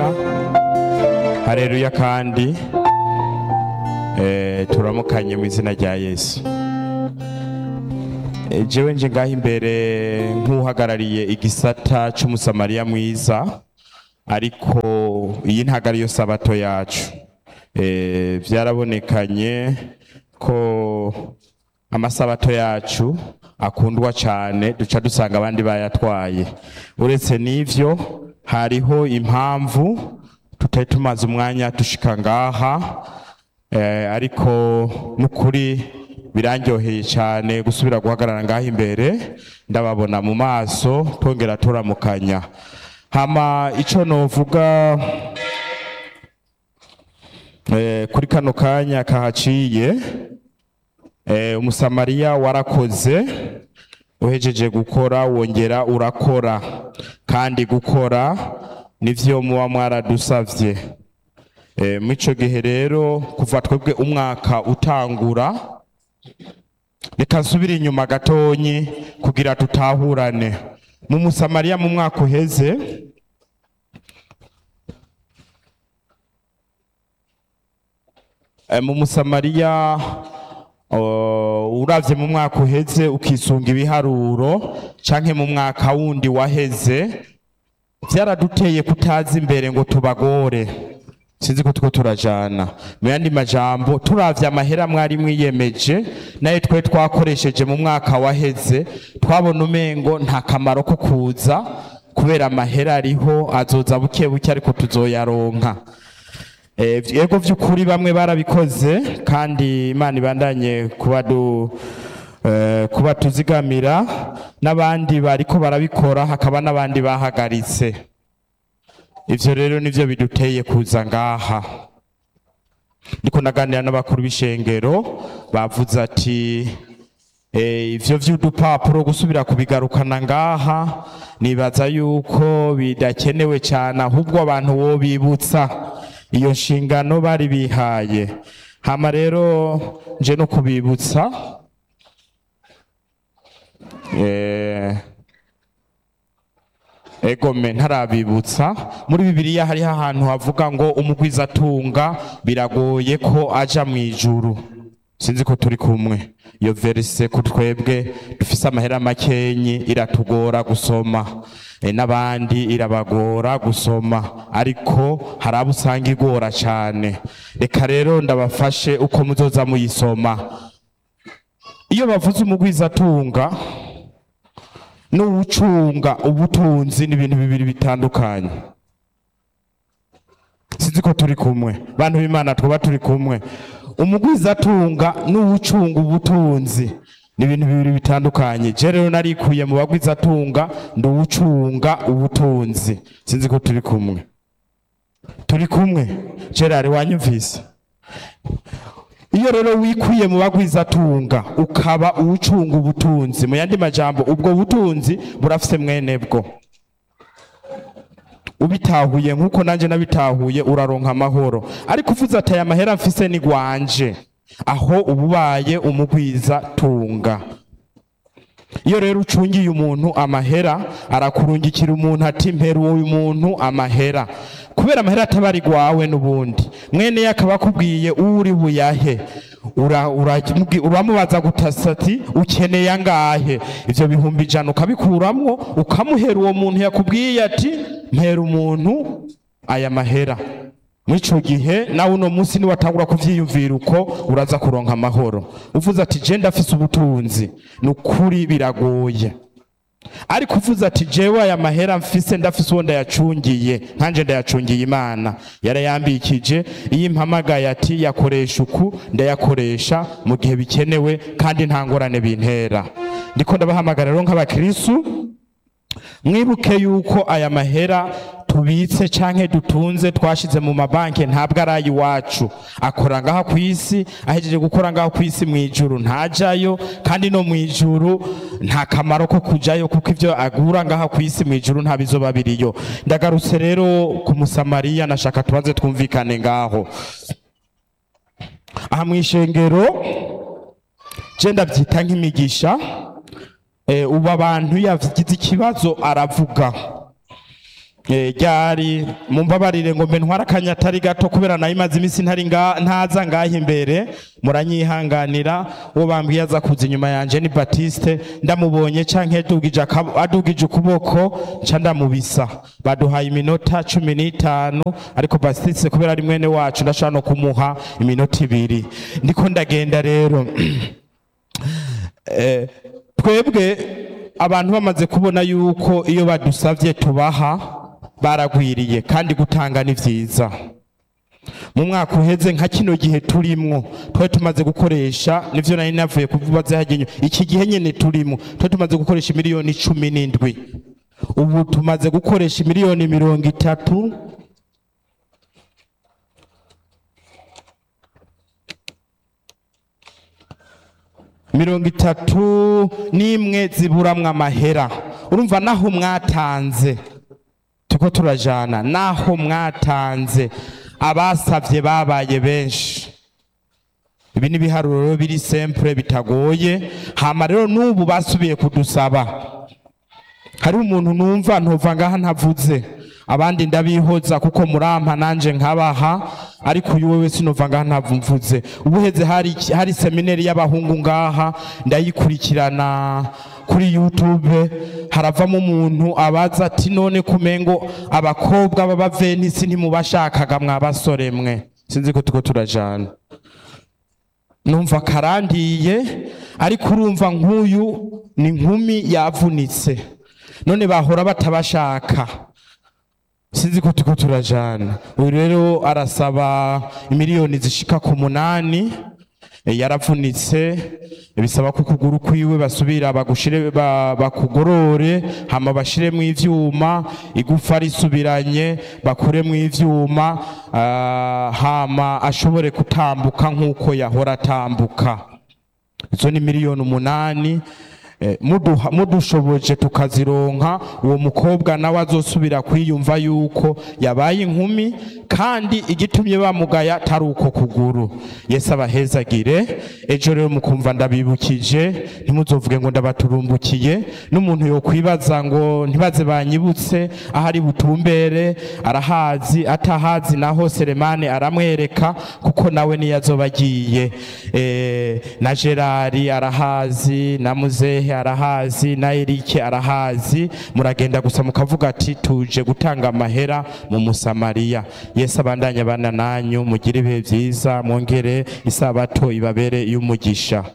hareruya hareruya kandi eh, turamukanye mu izina rya yesu Eh, jewe nje ngaho imbere nk'uhagarariye igisata c'umusamariya mwiza ariko iyi ntago ariyo sabato yacu Eh, vyarabonekanye ko amasabato yacu akundwa cyane duca dusanga abandi bayatwaye uretse n'ivyo hariho impamvu tutari tumaze umwanya dushika ngaha eh, ariko n'ukuri birandyoheye cyane gusubira guhagarara ngaha imbere ndababona mu maso twongera turamukanya hama ico novuga eh, kuri kano kanya kahaciye eh, umusamariya warakoze uhejeje gukora wongera urakora kandi gukora nivyo muba mwaradusavye eh, mw'ico gihe rero kuva twebwe umwaka utangura reka nsubire inyuma gatonyi kugira tutahurane mu musamariya mu mwaka uheze Eh, mu musamariya uh, uravye mu mwaka uheze ukisunga ibiharuro canke mu mwaka wundi waheze vyaraduteye kutaza imbere ngo tubagore sinzi ko tuko turajana mu yandi majambo turavye amahera mwari mwiyemeje nayo twe twakoresheje mu mwaka waheze twabona umengo nta kamaro ko kuza kubera amahera ariho azoza buke buke ariko tuzoyaronka Eh, yego vy'ukuri bamwe barabikoze kandi imana ibandanye kuba du eh, kuba tuzigamira n'abandi bariko barabikora hakaba n'abandi bahagaritse ivyo rero nivyo biduteye kuza ngaha ndiko naganira n'abakuru b'ishengero bavuze ati eh, ivyo vy'udupapuro gusubira kubigarukana ngaha nibaza yuko bidakenewe cyane ahubwo abantu wo bibutsa iyo nshingano bari bihaye hama rero nje no kubibutsa eh, egome ntarabibutsa muri bibiliya hariho ahantu havuga ngo umugwizatunga biragoye ko aja mu ijuru sinzi ko turi kumwe iyo verise ku twebwe dufise amahera makenyi iratugora gusoma e, n'abandi irabagora gusoma ariko hari abo usanga igora cane reka rero ndabafashe uko muzoza muyisoma iyo bavuze umugwizatunga n'uwucunga ubutunzi ni ibintu bibiri bitandukanye sinzi ko turi kumwe bantu b'imana twaba turi kumwe umugwizatunga n'uwucunga ubutunzi ni ibintu bibiri bitandukanye je rero narikuye mu bagwizatunga ndi uwucunga ubutunzi sinzi ko turi kumwe turi kumwe gerard wanyumvise iyo rero wikuye mu bagwizatunga ukaba uwucunga ubutunzi mu yandi majambo ubwo butunzi burafise mwene bwo ubitahuye nk'uko nanjye nabitahuye uraronka amahoro ariko uvuze ati aya mahera mfise ni gwanje aho uba ubaye umugwiza tunga iyo rero ucungiye umuntu amahera arakurungikira umuntu ati mpera uyu muntu amahera kubera amahera ataba ari gwawe n'ubundi mwene ye akaba akubwiye uri buyahe ura- ura- uramubaza gutasa ati ukeneye angahe ivyo bihumbi ijana ukabikuramwo ukamuhera uwo muntu yakubwiye ati mpera umuntu aya mahera mw'ico gihe nawe uno munsi niwatangura kuvyiyumvira uko uraza kuronka amahoro uvuze ati je ndafise ubutunzi ni ukuri biragoye ariko uvuze ati jewe aya mahera mfise ndafise uwo ndayacungiye nkanje ndayacungiye imana yarayambikije iyo impamagaye ati yakoresha uku ndayakoresha mu gihe bikenewe kandi nta ngorane bintera ndiko ndabahamagara rero nk'abakristu mwibuke yuko aya mahera tubitse canke dutunze twashize mu mabanki ntabwo ari ay'iwacu akora ngaha ku isi ahejeje gukora ngaha ku isi mu ijuru ntajayo kandi no mu ijuru nta kamaro ko kujayo kuko ivyo agura ngaha ku isi mu ijuru nta bizoba biriyo ndagarutse rero ku musamariya nashaka tubanze twumvikane ngaho aha mu ishengero je ndavyita nk'imigisha eh, ubu abantu yagize ikibazo aravuga Eh, ryari mumbabarire ngo mbe ntwara akanya atari gato kubera nayo imaze iminsi ntari nga- ntaza ngaha imbere muranyihanganira uwo bambwiye aza kuza inyuma yanje ni batiste ndamubonye canke adugije akab- adugije ukuboko nca ndamubisa baduhaye iminota cumi n'itanu ariko batiste kubera ari mwene wacu ndashobora no kumuha iminota ibiri ndiko ndagenda rero Eh, twebwe abantu bamaze kubona yuko iyo badusavye tubaha baragwiriye kandi gutanga ni vyiza mu mwaka uheze nka kino gihe turimwo twari tumaze gukoresha nivyo nari navuye kuvubaza hagenyo iki gihe nyene turimwo twari tumaze gukoresha miliyoni cumi n'indwi ubu tumaze gukoresha miliyoni mirongo itatu mirongo itatu n'imwe ziburamwo amahera urumva naho mwatanze tuko turajana naho mwatanze abasavye babaye benshi ibi ni ibiharuro biri sempure bitagoye hama rero n'ubu basubiye kudusaba hari umuntu numva ntova ngaha ntavuze abandi ndabihoza kuko murampa nanje nkabaha ariko uyu wewe sinova ngaha ntavumvuze ubuheze hari hari seminari y'abahungu ngaha ndayikurikirana kuri YouTube haravamo umuntu abaza ati none kumengo abakobwa b'abavenisi ntimubashakaga mwabasore mwe sinzi ko tuko turajana numva karandiye ariko urumva nk'uyu ni nkumi yavunitse none bahora batabashaka sinzi ko tuko turajana uyu rero arasaba imiliyoni zishika ku munani eh, yaravunitse bisaba ko ukuguru kwiwe basubira bagushire ba- bakugorore hama bashiremwo ivyuma igufa risubiranye bakuremwo ivyuma ah, hama ashobore kutambuka nk'uko yahora atambuka izo ni miliyoni umunani Eh, muduha- mudushoboje tukazironka uwo mukobwa nawe azosubira kwiyumva yuko yabaye inkumi kandi igitumye bamugaya tari uko kuguru yesu abahezagire ejo rero mukumva ndabibukije ntimuzovuge ngo ndabaturumbukiye n'umuntu yokwibaza ngo ntibaze banyibutse ahari butumbere arahazi atahazi naho seremane aramwereka kuko nawe niyo azoba agiye Eh, na gerari arahazi na muzehe arahazi na erike arahazi muragenda gusa mukavuga ati tuje gutanga amahera mu musamariya yesu abandanye abana nanyu mugire ibihe byiza mwongere isabato ibabere y'umugisha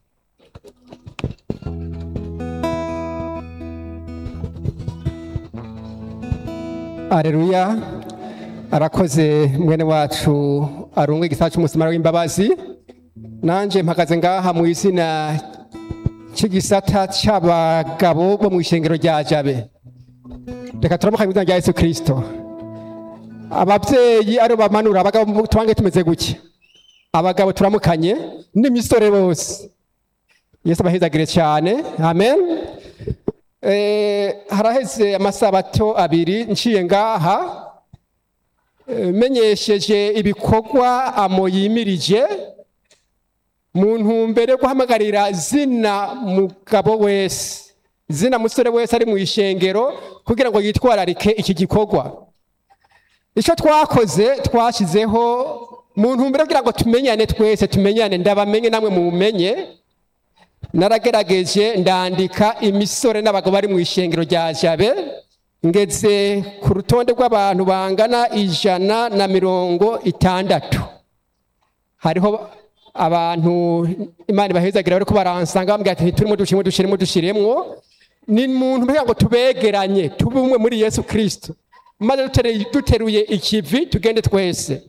Aleluya arakoze mwene wacu arungwa igisata cy'umusamara w'imbabazi nanje mpagaze ngaha mu izina cy'igisata cy'abagabo bo mu ishengero rya jabe reka turamuka mu izina rya yesu kirisito ababyeyi aribo bamanura abagabo tubange tumeze gutya abagabo turamukanye n'imisore bose yesu abahezagire cyane amen Eh, haraheze amasabato abiri nciye ngaha eh, menyesheje ibikorwa amo yimirije mu ntumbero yo guhamagarira zina mugabo wese zina musore wese ari mu ishengero kugira ngo yitwararike iki gikorwa icyo twakoze twashyizeho mu ntumbero yo kugira ngo tumenyane twese tumenyane ndabamenye namwe mumenye naragerageje ndandika imisore n'abagabo bari mu ishengero rya jabe ngeze ku rutonde rw'abantu bangana ijana na mirongo itandatu hariho abantu imana ibahezagira bariko baransanga bambwira ati turimo dushiremo dushiremo dushiremwo ni muntu kugira ngo tubegeranye tube umwe muri yesu kirisito maze dutere- duteruye ikivi tugende twese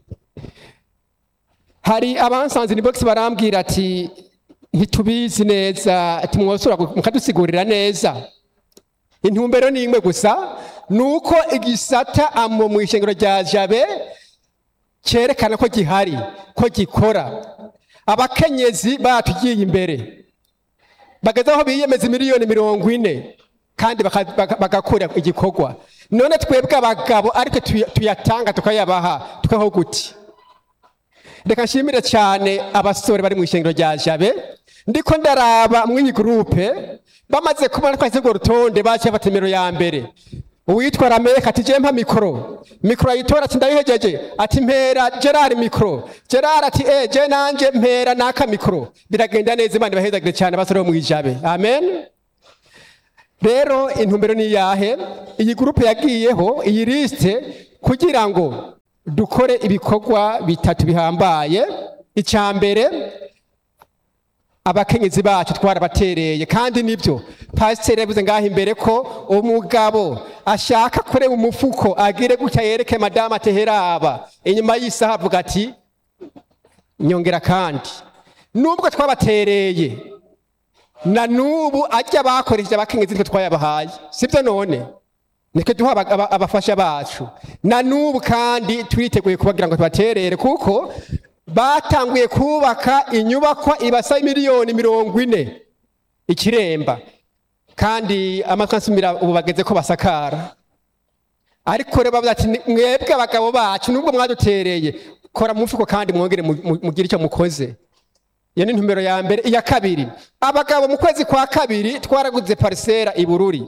hari abansanze ni box barambwira ati ntitubizi neza ati mwosora mukadusigurira neza intumbero ni imwe gusa ni uko igisata amo mu ishengero rya jabe cyerekana ko gihari ko gikora abakenyezi batugiye imbere bageze aho biyemeza miliyoni mirongo ine kandi baka- baka- bagakora igikorwa none twebwe abagabo ariko tuya- tuyatanga tukayabaha tukaho guti reka nshimire cyane abasore bari mu ishengero rya jabe ndiko ndaraba mw'iyi gurupe bamaze kubona twahise urwo rutonde baciye bata nimero ya mbere uwitwa rameka ati je mpa mikoro mikoro ayitora ati ndayihejeje ati mpera gerard mikoro gerard ati eh je nanje mpera naka mikoro biragenda neza imana ibahezagire cyane basore bo mwijabe amen rero intumbero ni yahe iyi gurupe yagiyeho iyi lisite kugira ngo dukore ibikorwa bitatu bihambaye icya mbere abakenyezi bacu twarabatereye kandi nibyo pasiteri yavuze ngaho imbere ko umugabo ashaka kureba umufuko agire gutya yereke madamu ateheraba inyuma y'isaha avuga ati nyongera kandi nubwo twabatereye na nubu ajya bakoresheje abakenyezi nitwe twayabahaye sibyo none nitwe duha aba- aba- abafasha bacu na nubu kandi twiteguye kubagira ngo tubaterere kuko batanguye kubaka inyubakwa ibasa miliyoni mirongo ine ikiremba kandi amatwi ansumira ubu bageze ko basakara ariko rero bavuga ati "Ni- mwebwe abagabo bacu nubwo mwadutereye kora mu mufuko kandi mwongere mu- mu- mugire icyo mukoze iyo ni intumbero ya mbere iya kabiri abagabo mu kwezi kwa kabiri twaraguze parisera i bururi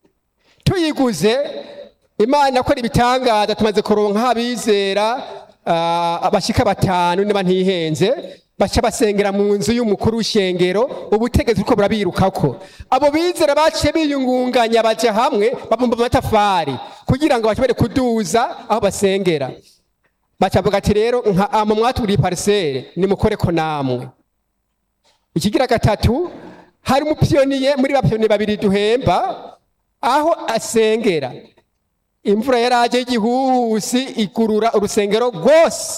tuyiguze imana akora ibitangaza tumaze kuronka abizera ah, abashika batanu niba ntihenze baca basengera mu nzu y'umukuru w'ishengero ubutegetsi buriko burabirukako abo bizera baciye biyungunganya baja hamwe babumba amatafari kugira ngo bashobore kuduza aho basengera bacavuga ati rero nka amo mwaturiye parisere nimukoreko namwe ikigira gatatu hari umupiyoniye muri bapiyoniye babiri duhemba aho asengera imvura yaraje y'igihuhusi igurura urusengero rwose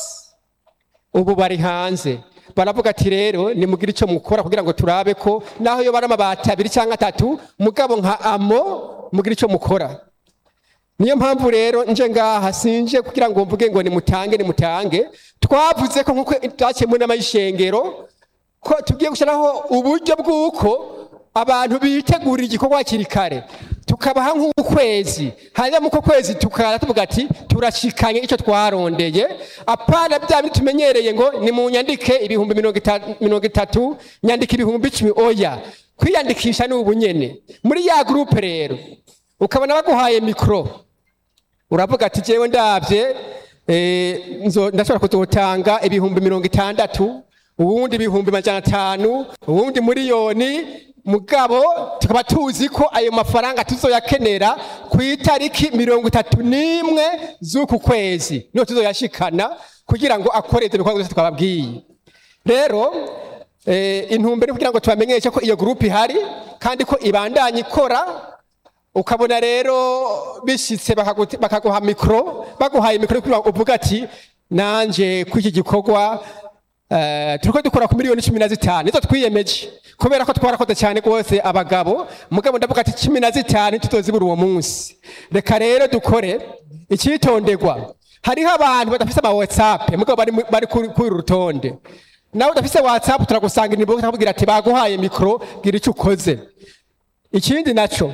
ubu bari hanze baravuga ati rero nimugire icyo mukora kugira ngo turabe ko naho yo bari amabati abiri cyangwa atatu mugabo nka amo mugire icyo mukora niyo mpamvu rero nje ngaha sinje kugira ngo mvuge ngo nimutange nimutange twavuze ko nkuko twaciye mu nama y'ishengero ko tugiye gushyiraho uburyo bw'uko abantu bitegurira igikorwa hakiri kare tukabaha nk'ukwezi hanyuma mu uko kwezi tukaza tuvuga ati turashikanye icyo twarondeye apana bya bindi tumenyereye ngo ni mu nyandike ibihumbi mirongo ita- mirongo itatu nyandika ibihumbi icumi oya kwiyandikisha ni ubunyene muri ya gurupe rero ukabona baguhaye mikoro uravuga ati jewe ndabye eh, nzo- ndashobora kuzotanga ibihumbi mirongo itandatu ubundi ibihumbi majana atanu ubundi miliyoni mugabo tukaba tuzi ko ayo mafaranga tuzoyakenera ku itariki mirongo itatu n'imwe z'uku kwezi niho tuzoyashikana kugira ngo akore ibyo bikorwa byose twababwiye rero eh, intumbero ni kugira ngo tubamenyeshe ko iyo gurupe ihari kandi ko ibandanya ikora ukabona rero bishitse bakagu- bakaguha mikoro baguhaye mikoro kugira ngo uvuga ati nanje kuri iki gikorwa eh, turiko dukora ku miliyoni cumi na zitanu nizo twiyemeje kubera ko twarakoze cyane rwose abagabo mugabo ndavuga ati cumi na zitanu tutozibura uwo munsi reka rero dukore icyitonderwa hariho abantu badafise ama whatsapp mugabo bari mu- bari kuri kuri uru rutonde nawe udafise whatsapp turagusanga inimbo tukakubwira ati baguhaye mikoro gira icyo ukoze ikindi naco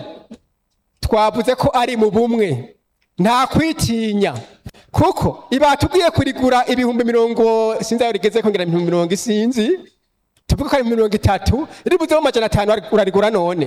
twavuze ko ari mu bumwe nta kwitinya kuko ibatubwiye kurigura ibihumbi mirongo sinzi aho rigeze kongera ibihumbi mirongo isinzi tuvuga ko ari mirongo itatu ribuzeho amajana atanu urarigura none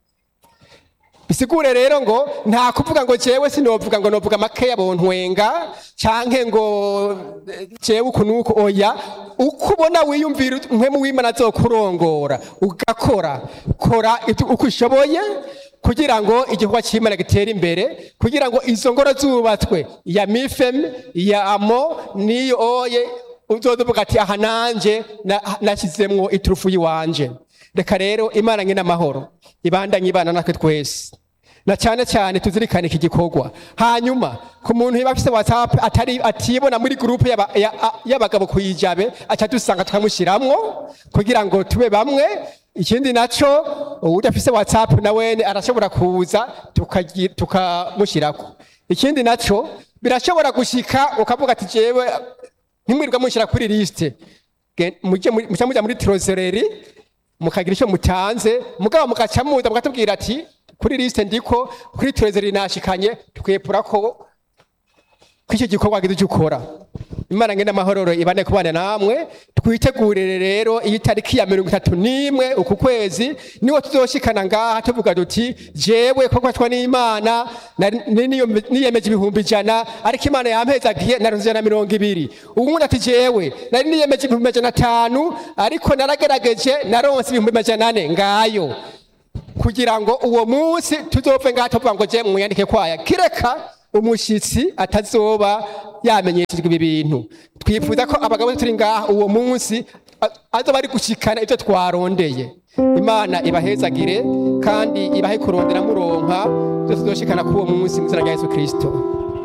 bisigure rero ngo nta kuvuga ngo jewe sinovuga ngo novuga makeya bontwenga canke ngo eh, jewe uku nuku oya uko ubona wiyumvira mpemu w'imana azokurongora ugakora kora ibyo uko ushoboye kugira ngo igikorwa cy'imana gitere imbere kugira ngo izo ngoro zubatswe ya mifem ya amo n'iyo oye uzoza uvuga ati aha nanje na- nashyizemwo iturufu yiwanje reka rero imana nyine amahoro ibandanye ibana natwe twese na cyane cyane tuzirikane iki gikorwa hanyuma ku muntu yaba afise whatsapp atari atibona muri groupe y'aba- ya- a- y'abagabo kuyijabe aca dusanga tukamushiramwo kugira ngo tube bamwe ikindi naco udafise whatsapp nawene arashobora kuza tukagi- tukamushyirako ikindi naco birashobora gushika ukavuga ati jewe ntimwirirwa mushyira kuri lisite Ge- mujye muri- muca mujya muri trozereri mukagira icyo mutanze mugabo mugaca muza mukatubwira ati kuri lisite ndiko kuri trezeri nashikanye twepura ko ko icyo gikorwa wagize icyo ukora imana ngenda amahororo ibane kubana namwe twitegurire rero iyi tariki ya mirongo itatu n'imwe uku kwezi niwo tuzoshikana ngaha tuvuga duti jewe ko kwatwa n'imana nari- ni- niyo- niyemeje ibihumbi ijana ariko imana yampezagiye naronse ijana na mirongo ibiri uwundi ati jewe nari niyemeje ibihumbi amajana atanu ariko naragerageje naronse ibihumbi amajana ane ngayo kugira ngo uwo munsi tuzopfe ngaha tuvuga ngo je mwiyandike kwaya kireka umushitsi atazoba yamenyeshejwe ibi bintu twifuza ko abagabo turi ngaha uwo munsi a- azoba ari gushikana ivyo twarondeye imana ibahezagire kandi ibahe kurondera muronka byose tuzoshikana k'uwo munsi mu izina rya yesu kirisito